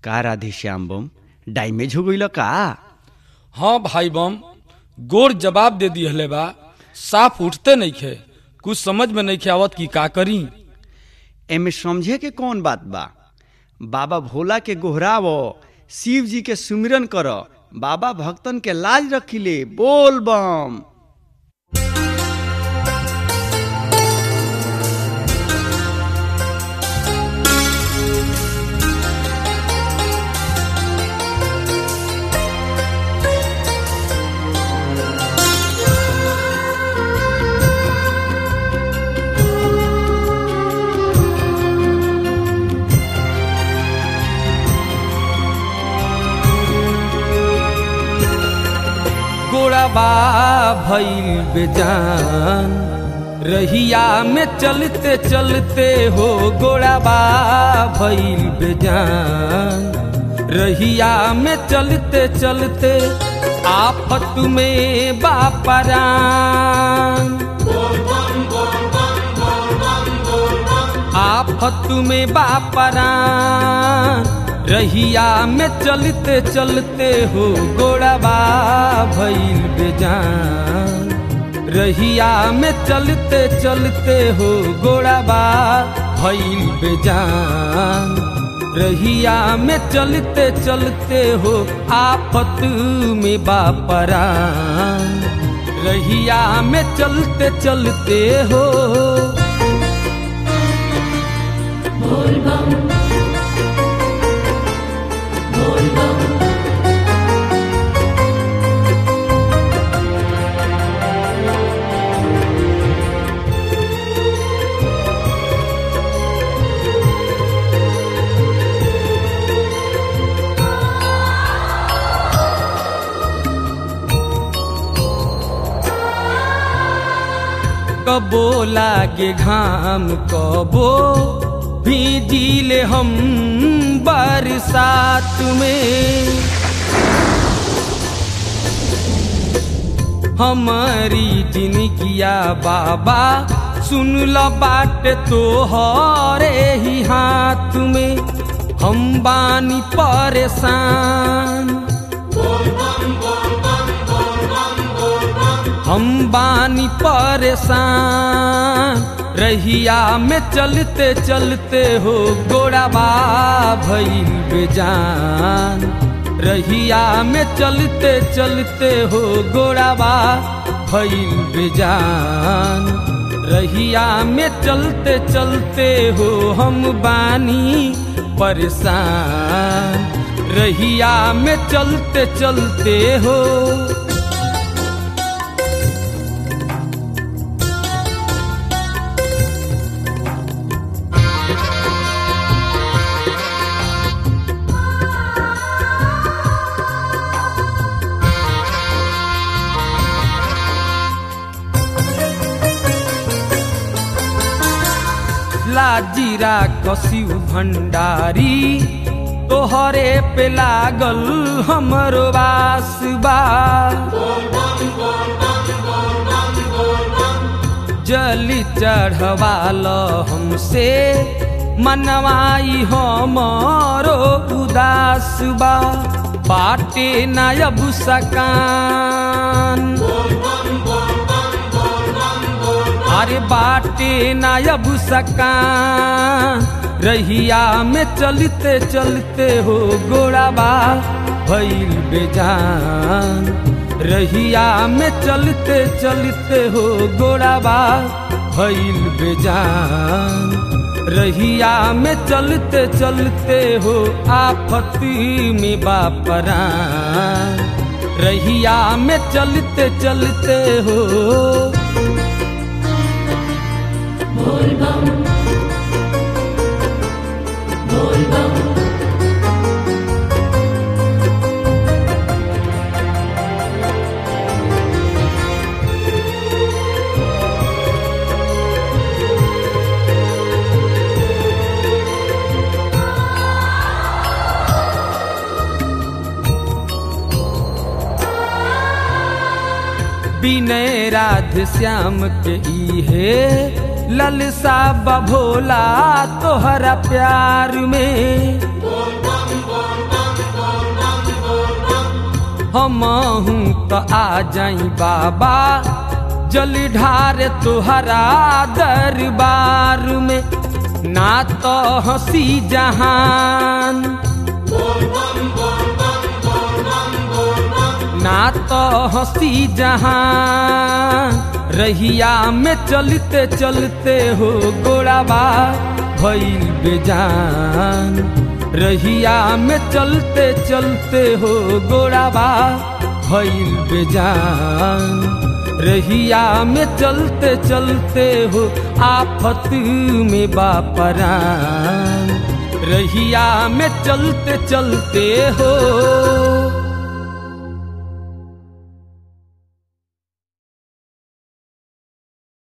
का राधे श्याम बम डैमेज हो गईल का हाँ भाई बम गोर जवाब दे दिहले बा साफ उठते नइखे कुछ समझ में नइखे आवत कि का करी एमे समझे के कौन बात बा बाबा भोला के गोहराव शिव जी के सुमिरन कर बाबा भक्तन के लाज रखिले बोल बम गोड़ाबा भइल बेजान रहिया में चलते चलते हो गोड़ाबा भइल बेजान रहिया में चलते चलते आफत में बापरान आफत में बापरान रहिया में चलते चलते हो गोड़ाबा भइल बेजान रहिया में चलते चलते हो गोड़ाबा भइल बेजान रहिया में चलते चलते हो आफत में बापरान रहिया में चलते चलते हो कबो लागे घाम कबो भीजिले हम बरसात में हमारी जिनगिया बाबा सुन ल बाट तो हरे ही हाथ में हम बानी परेशान हम बानी परेशान रहिया में चलते चलते हो गोड़ाबा भइल बेजान रहिया में चलते चलते हो गोड़ाबा भइल बेजान रहिया में चलते चलते हो हम बानी परेशान रहिया में चलते चलते हो लाजीरा कसिउ भंडारी तोहरे पे लागल हमरो बासबा जली चढ़वाल हमसे मनवाई हमरो उदास बा बाटे नायब सकान अरे बाटे नायब सकान रहिया में चलते चलते हो गोड़ाबा भइल बेजान रहिया में चलते चलते हो गोड़ाबा भइल बेजान रहिया में चलते चलते हो आफत में बापरान रहिया में चलते चलते हो विनय राधे श्याम के इहे ललसा बभोला तोहरा प्यार में हम तो आ जाई बाबा जल ढार तुहरा दरबार में ना तो हंसी जहान ना तो हंसी जहान रहिया में चलते चलते हो गोड़ाबा भइल बेजान रहिया में चलते चलते हो गोड़ाबा भइल बेजान रहिया में चलते चलते हो आफत में बापरान रहिया में चलते चलते हो